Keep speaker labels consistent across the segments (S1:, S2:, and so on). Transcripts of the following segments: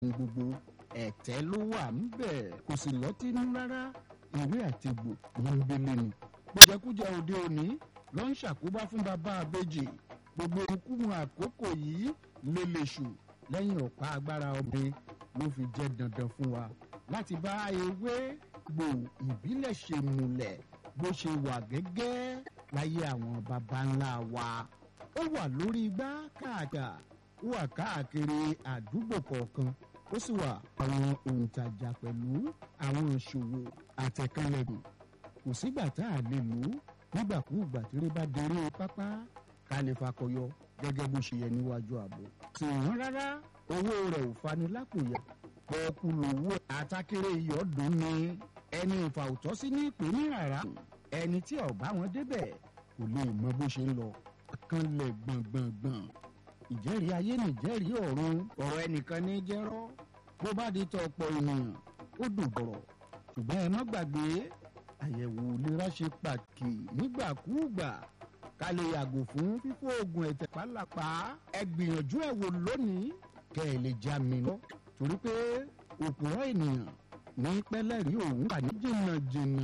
S1: gbogbo ẹ̀tẹ́ ló wà ńbẹ̀ kò sì lọ́tí nú rárá ìwé àtẹ̀gbò gbọ̀ngbẹ̀lẹ̀ ni. jẹkújẹ òde òní ló ń ṣàkóbá fún bàbá àbèjì gbogbo ikúmu àkókò yìí lélẹ̀ṣù lẹ́yìn ọ̀pá agbára ọbẹ̀ ló fi jẹ́ dandan fún wa láti bá ewé gbò ìbílẹ̀ ṣe múlẹ̀ bó ṣe wà gẹ́gẹ́ láyé àwọn baba ńlá wa ó wà lórí igbá káàkà ó wà káàkiri àdúgbò kọ̀ọ̀kan ó sì wà àwọn òǹtajà pẹ̀lú àwọn ìṣòwò àtẹ̀kánlẹ̀kùn kò sígbà tá a lè lò ó nígbàkúùgbà tí rí bá déré pápá ká lè fakọyọ gẹ́gẹ́ bó ṣe yẹ níwájú ààbò. sì wọ́n rárá owó rẹ̀ ò fani lápò yá pọ́ọ́kú lówó àtàkèrè ìyọ́dún ni ẹni ìfà òtọ́ sí ní ìpè ní rárá ẹni tí ọ̀bá wọn débẹ̀ kò lè mọ bó ṣe ń lọ kanlẹ̀ gbọ̀ngbọ̀ngbọ̀n ìjẹ́rìí ayé nìjẹ́rìí ọ̀run ọ̀rọ̀ ẹnìkan ní jẹ́rọ́ bó bá di tọ ọ̀pọ̀ ènìyàn ó dùn bọ̀rọ̀ ṣùgbọ́n ẹ má gbàgbé àyẹ̀wò ìlera ṣe pàtàkì nígbàkúùgbà ká lè yàgò fún fífò oògùn ẹ̀tẹ̀ pálapà ẹ gbìyànjú ẹ̀ wò lónìí kẹ́ ẹ lè já mi lọ torí pé òpùrọ̀ ènìyàn ní pẹ́lẹ́rì òun wà ní jìnnàjìnnà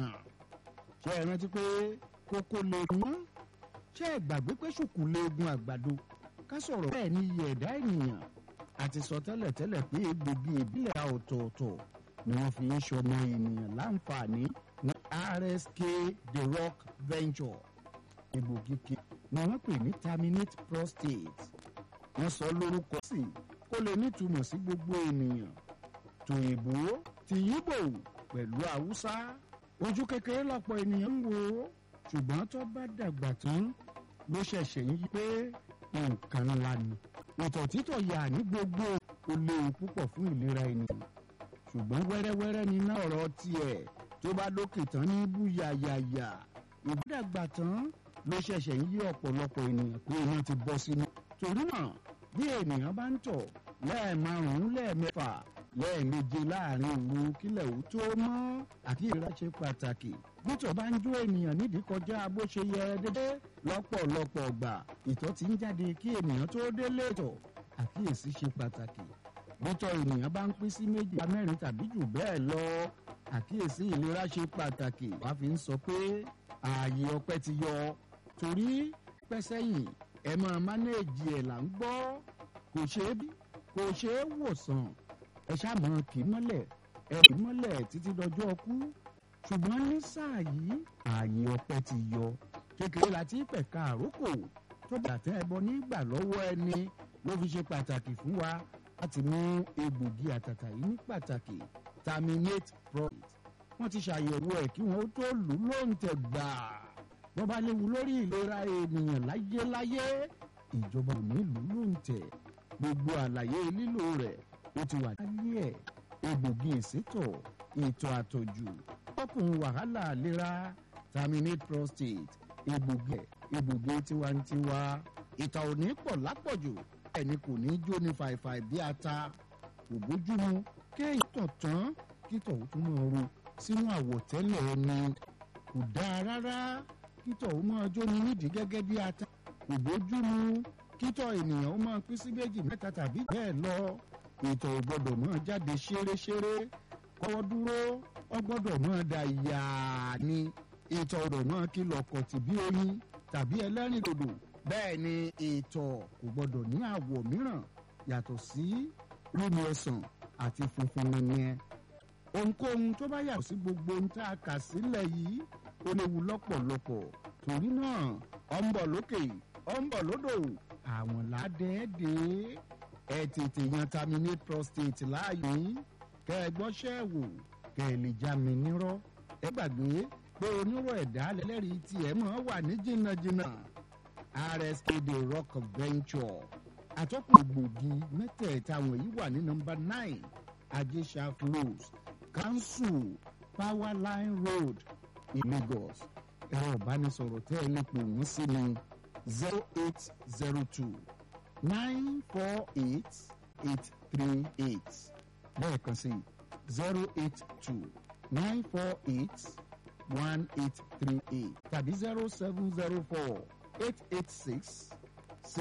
S1: ṣé ẹ rántí pé kókó lè mọ́ ṣé ẹ gbàgbé pé ṣùkú lè gun àgbàdo ká sọ̀rọ̀ bẹ́ẹ̀ ni iye ẹ̀dá ènìyàn àti sọ tẹ́lẹ̀tẹ́lẹ̀ pé egbògi ìbílẹ̀ ọ̀tọ̀ọ̀tọ̀ ni wọ́n fi ń ṣọmọ ènìyàn láǹfààní ní rsk the rock venture egbògi kí ni wọ́n pè ní terminate prostate wọ́n sọ lórúkọ sí kó lè nítumọ̀ sí gbogbo ènìyàn tòyìnbó ti yíbò pẹ̀lú haúsá ojú kékeré lọ́pọ̀ ènìyàn ń wò ó ṣùgbọ́n tó bá dàgbà tán ló ṣẹ̀ṣẹ̀ ń yí pé nǹkan ńlá ni ìtọ̀ títọ̀ yà ní gbogbo ó léwu púpọ̀ fún ìlera ènìyàn ṣùgbọ́n wẹ́rẹ́wẹ́rẹ́ ni iná ọ̀rọ̀ tiẹ̀ tó bá lókè tán ní bú yàyàyà ìbúdàgbà tán ló ṣẹ̀ṣẹ̀ ń yí ọ̀pọ̀lọpọ̀ ènìyàn pé iná ti bọ́ sínú torí náà bí ènìyàn bá ń tọ̀ lẹ́ẹ̀márùn-ún lẹ́ẹ̀mẹ́fà lẹ́ẹ̀méje láàrin òru kílẹ̀ ò tó mọ́ àkíyèsí ṣe pàtàkì bítọ̀ bá ń jó ènìyàn nídìí kọjá bó ṣe yẹ dédé lọ́pọ̀lọpọ̀ ọgbà ìtọ̀ ti ń jáde kí ènìyàn tó délé tọ̀ àkíyèsí ṣe pàtàkì bítọ̀ ènìyàn bá ń pín sí méjì mẹ́rin tàbí jù bẹ́ẹ̀ lọ àkíyèsí ìlera ṣe pàtàkì wàá fi ń sọ pé ààyè ọpẹ́ ti yọ torí pẹ́ sẹ́yìn ẹ máa mánéèjì ẹ̀ là ń gbọ́ kò ṣeé bí kò ṣeé wòsàn ẹ ṣàmọ kì í mọ́lẹ̀ ẹ kì í mọ́lẹ̀ títí dọjọ́ ọkú ṣùgbọ́n ní sáà yìí ààyè ọpẹ́ ti yọ kékeré láti pẹ̀ka àrókò tó bàtẹ́ ẹbọ nígbà lọ́wọ́ ẹni ló fi ṣe pàtàkì fún wa láti mú egbògi àtàtà yìí ní pàtàkì terminate profit wọ́n ti ṣàyẹ̀wò ẹ̀ kí wọ́n tó lù ú lóǹtẹ̀ gbà wọ́n bá léwu lórí ìlera ènìyàn láyéláyé ìjọba ò ní lù ú lóǹtẹ̀ gbogbo àlàyé lílò rẹ̀ ó ti wà láyé ẹ̀ egbògi ìsétọ̀ ìtọ̀ àtọ̀jù ọkùnrin wàhálà àlera terminate prostate egbògi ẹ̀ egbògi tiwantiwa ìtọ̀ ò ní pọ̀ lápọ̀jù ẹni kò ní jó ní fàìfàì bí ata kò bójúmu kéèyàn tọ̀ tán kítọ̀ ó tún máa ro sínú àwọ̀tẹ́lẹ̀ ẹni kò dáa rárá kítọ̀ ó máa jó ní nídìí gẹ́gẹ́ bí ata kò bójúmu kítọ̀ ènìyàn ó máa pín sí méjì mẹ́ta tàbí bẹ́ẹ̀ lọ ìtọ̀ ò gbọ́dọ̀ máa jáde ṣéréṣéré kọ́wọ́ dúró ó gbọ́dọ̀ máa da yàá ni ìtọ̀ ọ̀dọ̀ máa kìlọ̀ kọ̀tì bí oyin tàbí ẹlẹ́rìn dòdò bẹ́ẹ̀ ni ìtọ̀ kò gbọ́dọ̀ ní àwọ̀ mìíràn yàtọ̀ sí rími ọsàn àti funfun nìyẹn ohunkóhun tó bá yàtọ̀ sí gbogbo ohun tá a kà sílẹ̀ yìí ó léwu lọ́pọ̀lọpọ̀ torí náà ọ̀ ń bọ̀ lókè ọ̀ ń bọ̀ lódò àwọn ládẹ́ẹ́dẹ́ ẹ tètè yan terminate prostate láàyè kẹ ẹ gbọ́ṣẹ́ wò kẹ ẹ lè já mi nírọ́ ẹ gbàgbé pé onírò ẹ̀dá lẹ́lẹ́rìí tiẹ̀ mọ́ wà ní jìnnàjìnnà rsk the rock venture àtọ́kùn gbòógì mẹ́tẹ̀ẹ̀ta wọ̀nyí wà ní nọmba nine ajésà close council powerline road in lagos ẹ̀rọ ìbánisọ̀rọ̀ tẹ́ ẹ lè pè wọ́n sí ni zero eight zero two nine four eight eight three eight lẹ́ẹ̀kan sí zero eight two nine four eight one eight three eight tàbí zero seven zero four eight eight six